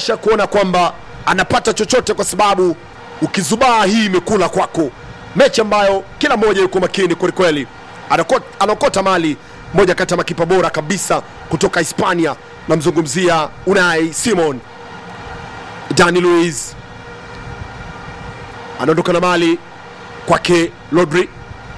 presha kuona kwamba anapata chochote, kwa sababu ukizubaa hii imekula kwako. Mechi ambayo kila mmoja yuko makini kwelikweli, Anako- anaokota mali moja kati ya makipa bora kabisa kutoka Hispania, namzungumzia Unai Simon. Dani Luiz anaondoka na mali kwake Rodri.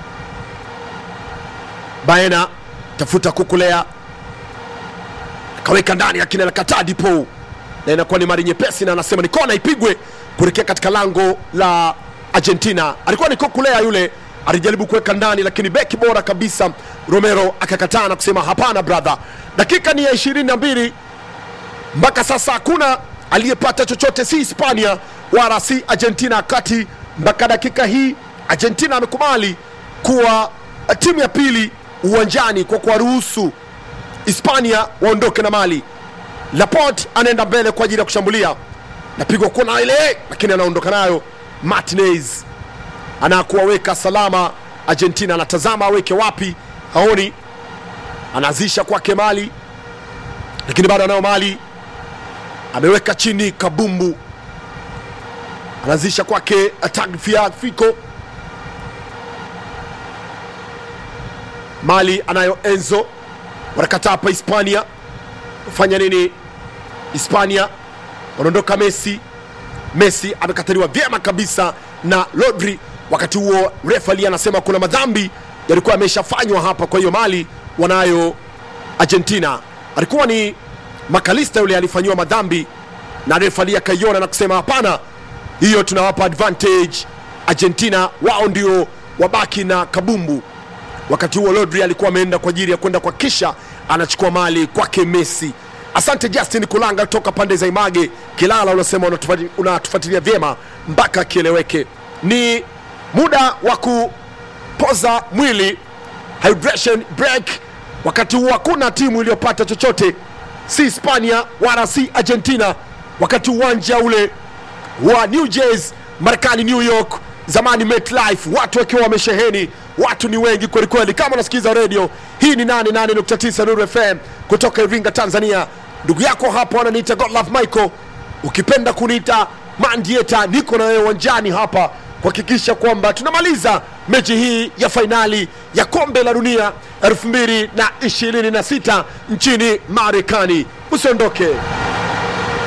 Baena tafuta kukulea, kaweka ndani, lakini anakataa Dipo, na inakuwa ni mari nyepesi, na anasema ni kona ipigwe kuelekea katika lango la Argentina. Alikuwa ni kukulea yule, alijaribu kuweka ndani, lakini beki bora kabisa Romero akakataa na kusema hapana brother. Dakika ni ya ishirini na mbili mpaka sasa hakuna aliyepata chochote, si Hispania wala si Argentina, kati mpaka dakika hii Argentina amekubali kuwa timu ya pili uwanjani kwa kuwaruhusu Hispania waondoke na mali. Laporte anaenda mbele kwa ajili ya kushambulia, napigwa kona ile, lakini anaondoka nayo. Martinez anakuwaweka salama Argentina, anatazama aweke wapi, haoni, anaanzisha kwake mali, lakini bado anayo mali ameweka chini kabumbu, anaanzisha kwake Tagliafico. Mali anayo Enzo, wanakataa hapa Hispania. Fanya nini Hispania? Wanaondoka Messi. Messi amekataliwa vyema kabisa na Rodri. Wakati huo refali anasema kuna madhambi yalikuwa yameshafanywa hapa, kwa hiyo Mali wanayo Argentina. Alikuwa ni Makalista yule alifanyiwa madhambi na refali akaiona na kusema hapana, hiyo tunawapa advantage Argentina, wao ndio wabaki na kabumbu. Wakati huo Rodri alikuwa ameenda kwa ajili ya kwenda kwa kisha anachukua mali kwake Messi. Asante Justin Kulanga toka pande za Image Kilala, unasema unatufati- unatufuatilia vyema mpaka kieleweke. Ni muda wa kupoza mwili hydration break. Wakati huu hakuna timu iliyopata chochote, si Hispania wala si Argentina. Wakati uwanja ule wa New Jersey, Marekani, New York, zamani MetLife, watu wakiwa wamesheheni, watu ni wengi kwelikweli. Kama unasikiliza redio hii, ni 88.9 Nuru FM kutoka Iringa, Tanzania. Ndugu yako hapo ananiita Godlove Michael, ukipenda kuniita Mandieta, niko na wewe uwanjani hapa kuhakikisha kwamba tunamaliza mechi hii ya fainali ya kombe la dunia 2026 nchini Marekani. Usiondoke.